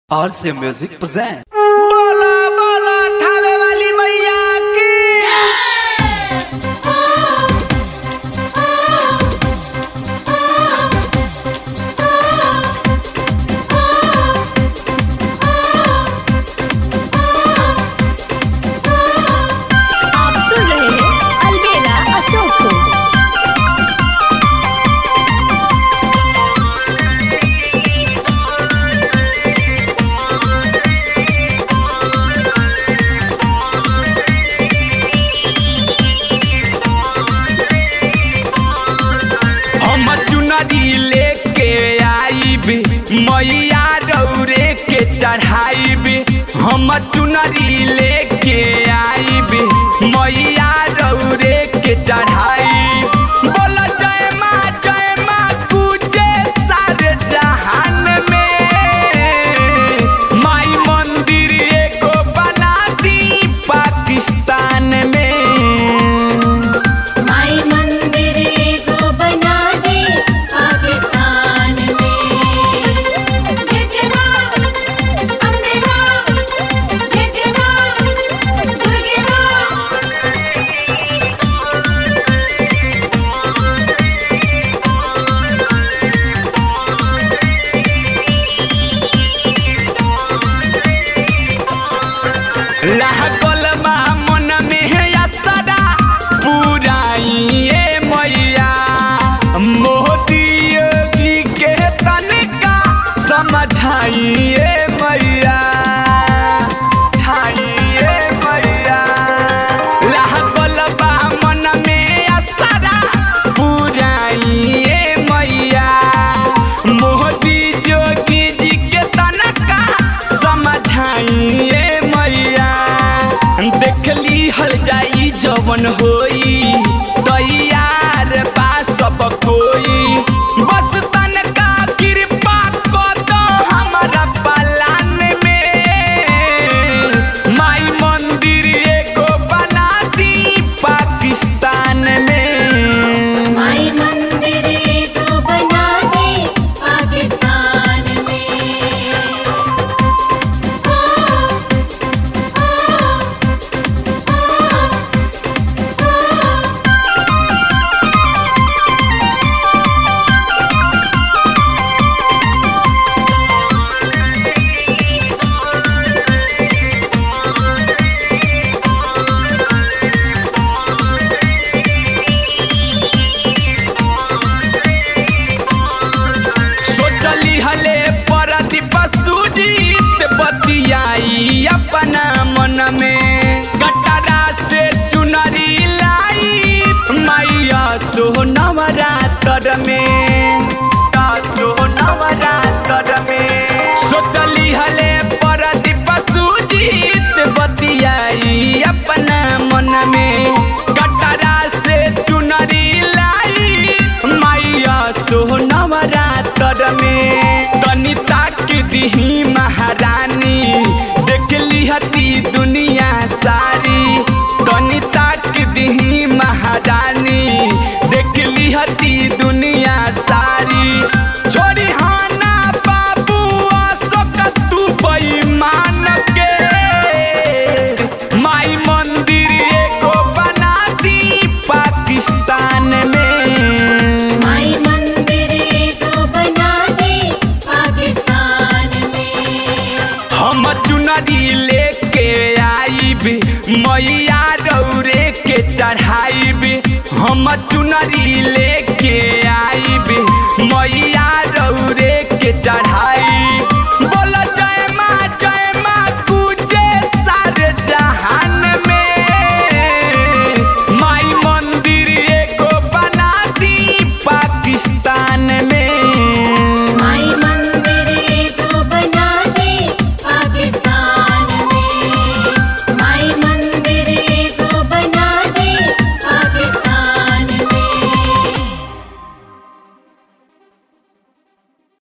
RC Music present. बोला बोला थावे वाली मैया की आप सुन रहे हैं अलबेला अशोक को हम चुनरी लेके आईब मैया रौरे के चढ़ाईब हम चुनरी लेके आईब मैया रौरे के चढ़ाईब बोल जय माँ जय माँ पूजे सारे जहान में माई मंदिर एगो बना दी पाकिस्तान में माई मंदिर को बना दे पाकिस्तान में जय जय माँ अम्बे माँ जय जय माँ दुर्गे माँ लागल बा मन में है असरा पुराइए मैया मोदी योगी के तनिका समझाइए मैया छाइए मैया लागल बा मन में असरा पुराइए मैया मोदी जोगी जी के तनका समझाइए मैया देखली हल जाई जवन होई तैयार बा सब कोई बस तनका कृपा कर दो हमारा पलान में माई मंदिर एगो बना दी पाकिस्तान में माई मंदिर को बना दे पाकिस्तान में सोचली हले परदीप सुजीत बतियाई अपना मन में कटरा से चुनरी लाई मैया सोनवरा तर में का सोनवरा तर में सोचली हले परदीप सुजीत बतियाई अपना मन में कटरा से चुनरी लाई मैया सोनवरा तर में तनी ताक दिही महारानी देखली हती दुनिया सारी तनी ताक दिही महारानी देखली हती दुनिया सारी छोड़ी हाना बाबू अशोक तू बेईमान के माई मंदिर एगो बना दी पाकिस्तान में माई मंदिर को बना दे पाकिस्तान में हम चुनरी लेके आईब मैया रौरे के चढ़ाईब हम चुनरी लेके